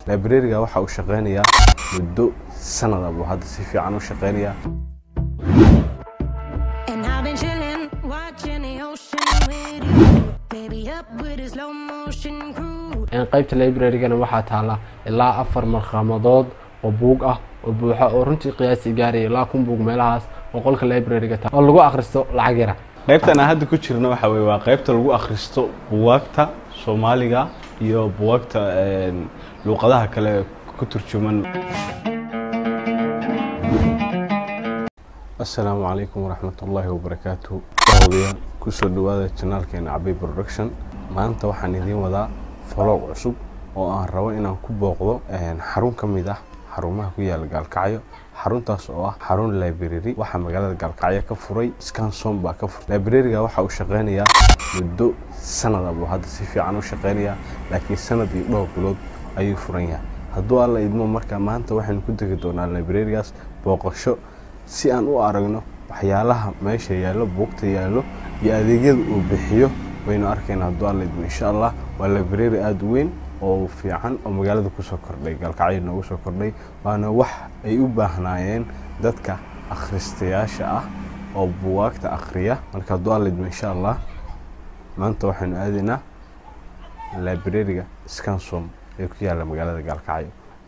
librariga waxa uu shaqeynayaa muddo sanada buu hadda si fiican u shaqeynayaa And I've been chillin', watching the ocean with you. Baby up with a slow motion crew. qaybta librarygana waxaa taala ilaa afar markhamadood oo buug ah oo buuxa oo runtii qiyaasi gaaraya ilaa kun buug meelahaas oo qolka libraryga ta oo lagu akhristo lacag yara qaybtan aan hadda ku jirno waxa weye waa qaybta lagu akhristo buwaagta soomaaliga iyo buwaagta luuqadaha kale ku turjuman asalaamu calaykum waraxmatullaahi wabarakaatu daawadayaal kusoo dhawaada janaalkeena cabay production maanta waxaan idiin wadaa falow cusub oo aan rabo inaan ku booqdo xarun ka mid ah xarumaha ku yaala gaalkacyo xaruntaas oo ah xarun library waxaa magaalada gaalkacyo ka furay scanson baa ka furay librariga waxa uu shaqeynayaa muddo sanada buu hadda si fiican u shaqeynayaa laakiin sanad iyo dhowr bilood ayuu furan yahay hadduu alla idmo marka maanta waxaynu ku degi doonaa librarigaas booqasho si aan u aragno waxyaalaha meesha yaallo buugta yaallo iyo adeegyada uu bixiyo waynu arkayna hadduu alla idmo insha allah waa library aada u weyn oo fiican oo magaalada kusoo kordhay gaalkacyo noogu soo kordhay waana wax ay u baahnaayeen dadka akhristayaasha ah oo buwaagta akhriya marka hadduu alla idmo insha allah maanta waxaynu aadaynaa librariga scansom ee ku yaalla magaalada gaalkacyo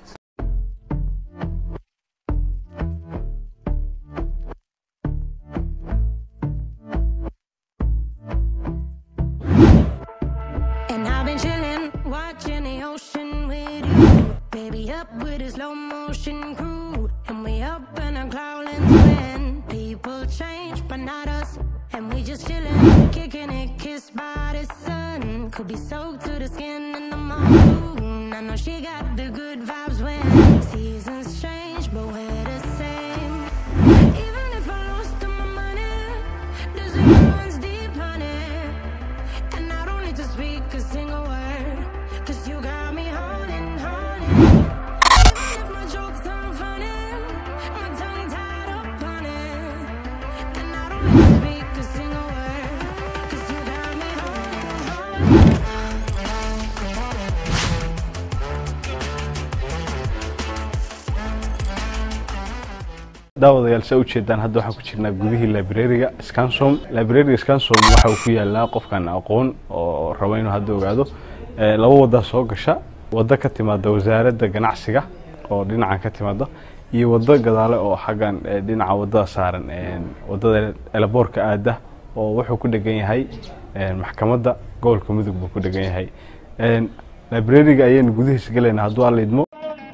And I've been chillin', watching the ocean with you. Baby up with a slow motion crew. And we up in our cloudlands when people change, but not us. And we just chillin', kicking it, kissed by the sun. Could be soaked to the skin in the monsoon. I know she got the good vibes when seasons change, but we're the same. Even if I lost all my money, the zero runs deep, honey. And I don't need to speak a single word Cause you got me holding, holding Even if my jokes aren't funny My tongue tied up on it And I don't need to speak a single word Cause you got me holding, holding daawadayaal saa ujeedaan hadda waxaan ku jirnaa gudihii librariga scansom librariga scansom waxa uu ku yaalaa qofkan aqoon oo rabo inuu hadda ogaado Eh, laba wadaa soo gasha wado ka timaada wasaaradda ganacsiga oo dhinacan ka timaada iyo wado gadaale oo xaggan eh, dhinaca wadada saaran eh, wadada elaboorka aada oo wuxuu ku dhegan yahay eh, maxkamadda gobolka mudug buu ku dhegan yahay Eh, librariga ayaynu gudihiisa gelaynaa hadduu alla idmo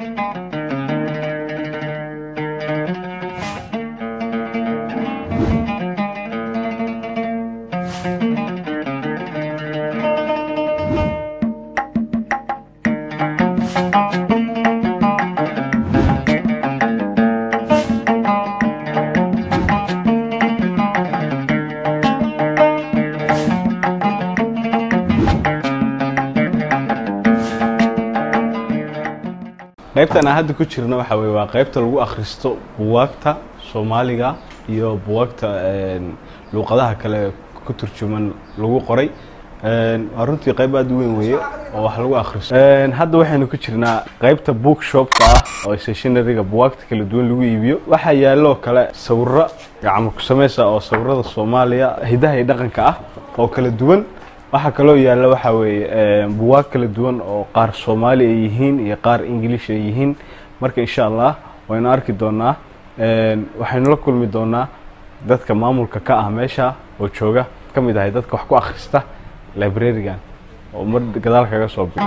qaybtan aan hadda ku jirno waxa weye waa qaybta lagu akhristo buwaagta soomaaliga iyo buwaagta luuqadaha kale ku turjuman lagu qoray waa runtii qayb aada u weyn weeye oo wax lagu akhristo hadda waxaynu ku jirnaa qaybta bookshopka ah oo stationaryga buwaagta kala duwan lagu iibiyo waxaa yaaloo kale sawiro gacmo ku sameysa oo sawirada soomaaliya hidaha iyo dhaqanka ah oo kala duwan waxaa kaloo yaalla waxaa weeye buwaag kala duwan oo qaar soomaali ay yihiin iyo qaar ingilish ay yihiin marka insha allah waynu arki doonaa waxaynu la kulmi doonaa dadka maamulka ka ah meesha oo jooga ka mid ahay dadka wax ku akhrista librarigan oo mar gadaal kaga soo bi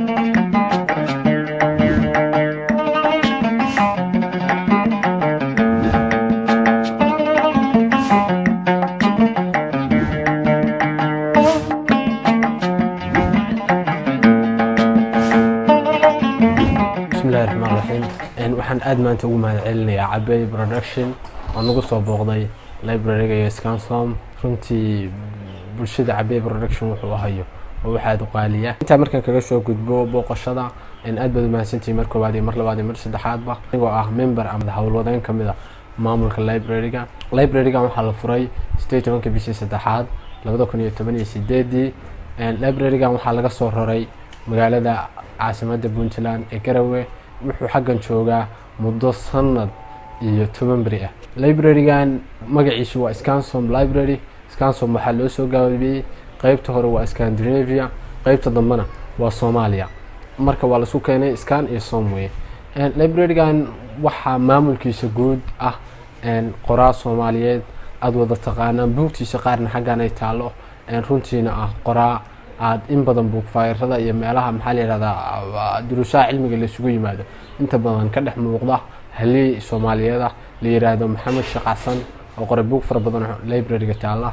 bismillahi raxmaan raxiim Een, waxaan aad maanta ugu mahad celinayaa cabey production oo nagu soo booqday libraryga iyo scansom runtii bulshada cabey production wuxuu ahayo oo wax aad u qaaliya intaa markaan kaga soo gudbo booqashada een, aad baad u mahadsantihiin mar koowaad iyo mar labaad iyo mar saddexaadba anigoo ah member ama howlwadeen ka mid a maamulka libraryga librarygan waxaa la furay sideed tobanka bishii saddexaad labada kun iyo toban iyo sideedii librarygan waxaa laga soo raray magaalada caasimadda puntland ee garowe wuxuu xaggan joogaa muddo sanad iyo toban beri ah librarygan magaciisu waa scansom library scansom waxaa loo soo gaabiyey qeybta hore waa scandinavia qeybta dambena waa soomaaliya marka waa laisku keenay scan iyo som weye librarygan waxaa maamulkiisa guud ah qoraa soomaaliyeed aada wada taqaanaan buugtiisa qaarna xaggan ay taallo runtiina ah qoraa aada in badan buugfayrada iyo meelaha maxaa la yihahdaa duruusaha cilmiga laisugu yimaado inta badan ka dhex muuqda haliyey soomaaliyeed ah la yiraahdo maxamed sheekh xasan oo qoray buug fara badan libraryga taalla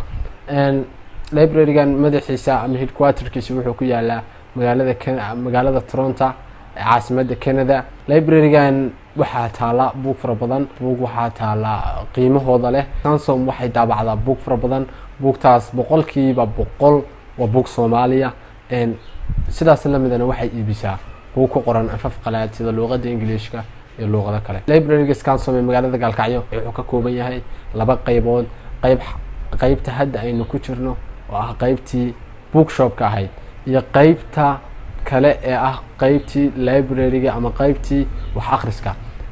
librarygan madaxiisa ama headquarterkiisa wuxuu ku yaalaa magaalada magaalada toronto caasimadda canada librarygan waxaa taala buug fara badan buug waxaa taala qiimahooda leh sansom waxay daabacdaa buug fara badan buugtaas boqolkiiba boqol waa buug soomaaliya sidaas lamidana waxay iibisaa buug ku qoran afaf qalaad sida luuqada ingiliishka iyo luuqado kale libraryga scansom ee magaalada gaalkacyo wuxuu ka kooban yahay laba qeybood qeyb qeybta hadda aynu ku jirno oo ah qeybtii bookshopka ahayd iyo qeybta kale ee ah qeybtii libraryga ama qeybtii wax akhriska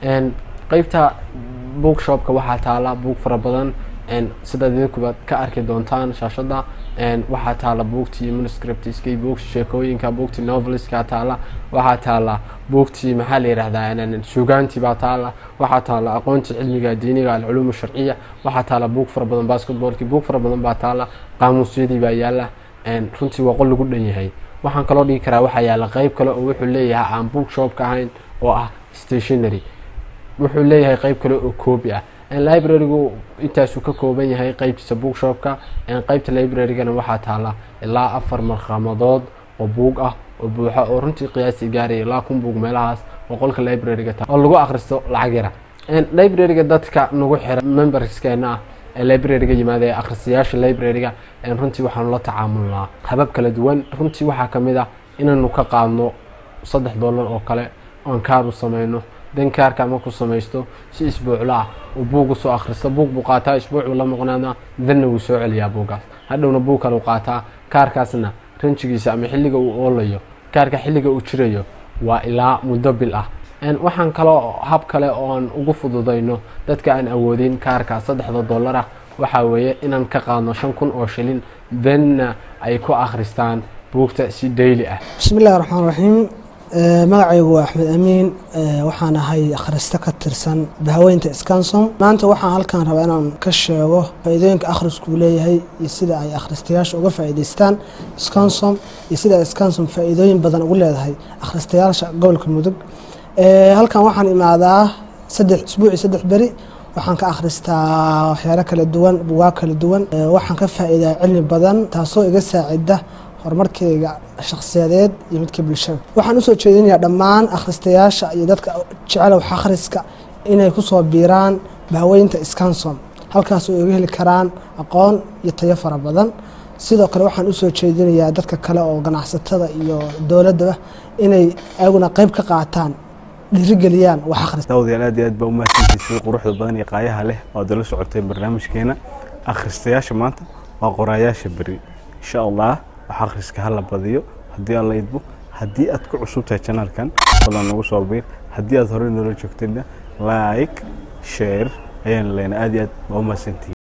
qeybta bookshopka waxaa taala buug fara badan sidaad idinkuba ka arki doontaan shaashada waxaa taala buugtii manuscriptskii buugtii sheekooyinka buugtii noveliska taala waxaa taala buugtii maxaa la yihahdaa sugaantii baa taala waxaa taala aqoontii cilmiga diiniga alculuum sharciya waxaa taala buug fara badan basketballkii buug fara badan baa taala qaamuusyadii baa yaala runtii waa qol lagu dhan yahay waxaan kaloo dhigi karaa waxaa yaala qeyb kale oo wuxuu leeyahay aan bookshopka ahayn oo ah stationary wuxuu leeyahay qeyb kale oo koobi ah librarygu intaasuu ka kooban yahay qeybtiisa bookshopka qeybta librarygana waxaa taala ilaa afar marqamadood oo buug ah oo buuxa oo runtii qiyaasii gaaraya ilaa kun buug meelahaas oo qolka libraryga ta oo lagu akhristo lacag yara libraryga dadka nagu xira memberskeena ah ee libraryga yimaada ee akhristayaasha libraryga runtii waxaanu la tacaamulnaa habab kala duwan runtii waxaa kamid ah inaynu ka qaadno saddex dollar oo kale oan kaaru sameyno dan kaarka markuu samaysto si isbuucla ah uu buug usoo akhristo buug buu qaataa isbuucuu la maqnaana danna wuu soo celiyaa buuggaas hadhowna buug kale u qaataa kaarkaasna ranjigiisa ama xilliga uu oolayo kaarka xilliga uu jirayo waa ilaa muddo bil ah waxaan kaloo hab kale ooan ugu fududayno dadka aan awoodin kaarka saddexda dollar ah waxaa weeye inaan ka qaadno shan kun oo shilin danna ay ku akhristaan buugta si daily ah bismi illahi raxmaan raxiim magacaygu waa axmed amiin waxaan ahay akhrista ka tirsan bahaweynta scansom maanta waxaan halkan rabaa inaan ka sheego faa-iidooyinka akhriskuu leeyahay iyo sida ay akhristayaasha uga faa'iidaystaan scansom iyo sida ay scansom faa-iidooyin badan ugu leedahay akhristayaasha gobolka mudug halkan waxaan imaadaa saddex isbuucii saddex beri waxaan ka akhristaa waxyaalo kala duwan bugaag kala duwan waxaan ka faa'iidaa cilmi badan taasoo iga saacida horumarkeyga shakhsiyadeed iyo midka bulshada waxaan usoo jeedinayaa dhammaan akhristayaasha iyo dadka jecel wax akhriska inay kusoo biiraan bahaweynta scansom halkaas oo iga heli karaan aqoon iyo tayo fara badan sidoo kale waxaan usoo jeedinayaa dadka kale oo ganacsatada iyo dowladdaba inay ayaguna qeyb ka qaataan dhiirigeliyaan wax akhris daawadayaal aad iyo aad baa u mahadsantihiin sida quruxda badan iyo qaayaha leh oo dala socotay barnaamijkeena akhristayaasha maanta waa qoraayaasha beri insha allah wax akhriska hala badiyo haddii aan la idbo haddii aad ku cusub tahay janaalkan fadlan nagu soo biir haddii aad horey noola joogtayna like share ayaan leenaa aad iyo aad baa u mahadsantihiin